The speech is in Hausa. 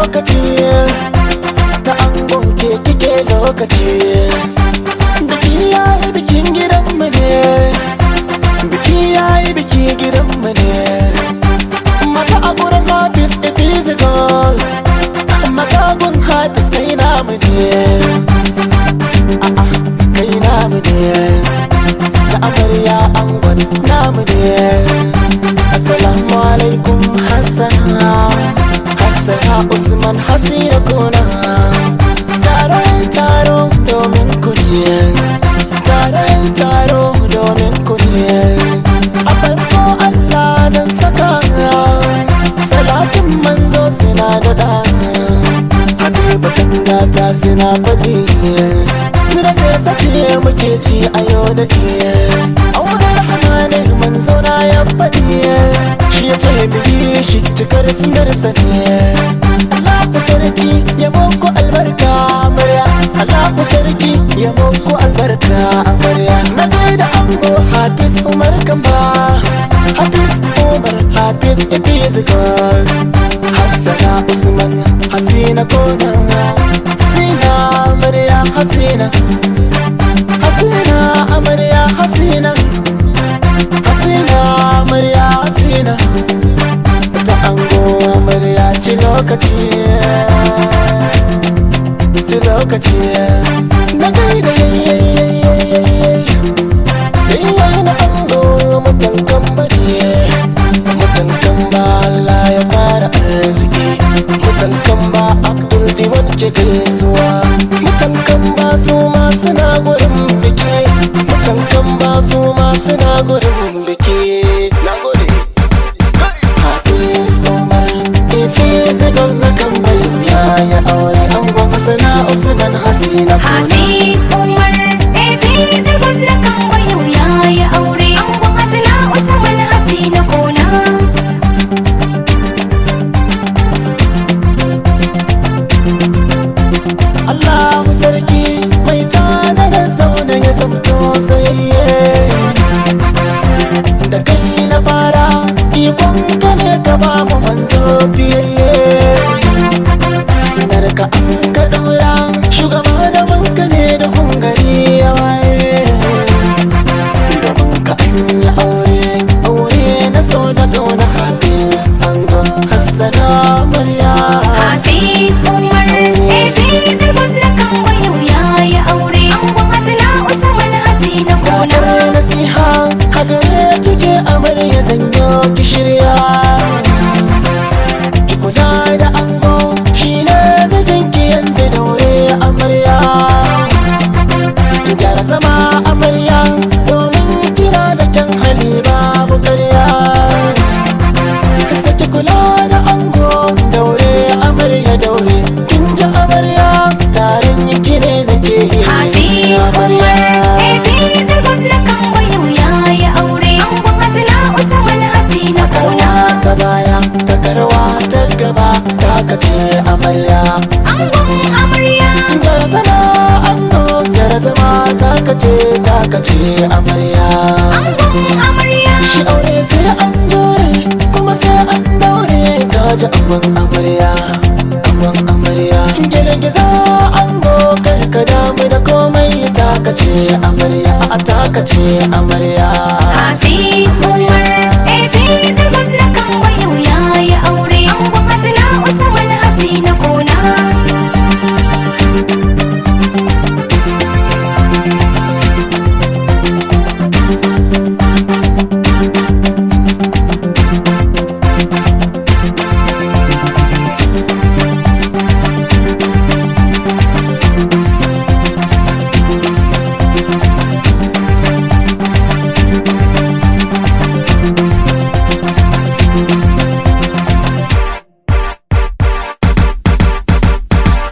lokaci ta ango ke kike lokaci biki yayi bikin gidanmu ne biki yayi biki gidanmu ne mata a gurin habis a physical mata gun habis kai namu ne a'a kai namu ne da amarya angon namu ne assalamu alaikum hassana hassana usman hasina kuna taron taro domin kuɗi taron taro domin kuɗi a farko allah zan saka salatin manzo suna da da habibatan gata suna faɗi Zira da sace muke ci a yau da ke Aunar hamanin manzo na ya faɗi Shi ya ce biyi shi cikar sunarsa ne Allah ku sarki ya muku albarka amarya Allah ku sarki ya muku albarka amarya Na da ango Hafiz Umar Kamba Hafiz Umar Hafiz Epizikos Hassana Usman Hasina Kona Hasina Amarya Hasina Hasina Amarya Hasina Hasina Amarya Hasina Ta ango Amarya ci lokaci Ci lokaci Na gaida yayyayyayyayyay Yayyayi na ango mutan kambari Mutan kamba Allah ya fara arziki Mutan kamba Abdul Diwan ke gaisuwa Mutan kamba su ma suna gurin biki Mutan kamba su ma suna gurin biki Na gode Hafiz Umar Ifi zigon na kamba ya ya aure angon Hassana Usman Hasina kuna Hafiz Umar Hafiz gwamna kan wayo ya yi aure Angon Hasina Usman Hasina Kona Allah sarki mai tada da zaune ya zamto sayayye da kai na fara ikon ka ne ka ba mu manzo biyayye sinar ka an ka daura shugaba da wanka ne da hungari ya waye domin ka an yi aure aure na so da gauna hafiz an hassana murya Hafiz Umar Hafiz gwamna kan wayo ya yi aure Angon Hasina Usman Hasina Kona Kakar nasiha hagare kike amarya zanyo ki shirya Ki kula da ango shine mijinki yanzu daure amarya Ki gyara zama amarya domin kira da kyan hali babu karya Saki kula da ango daure amarya daure kin ji amarya taron yi ne da ke Hafiz Umar Hafiz gwamna kan wayo ya yi aure Angon Hasina Usman Hasina Kona Karwa ta baya ta karwa ta gaba ta kace amarya Angon Amarya Gara zama anno gara zama ta kace ta kace amarya Angon Amarya Shi aure sai an dore kuma sai an daure kaji amman amarya amman amarya Girgiza ango karka damu da komai ta kace amarya a ta kace amarya Hafiz Umar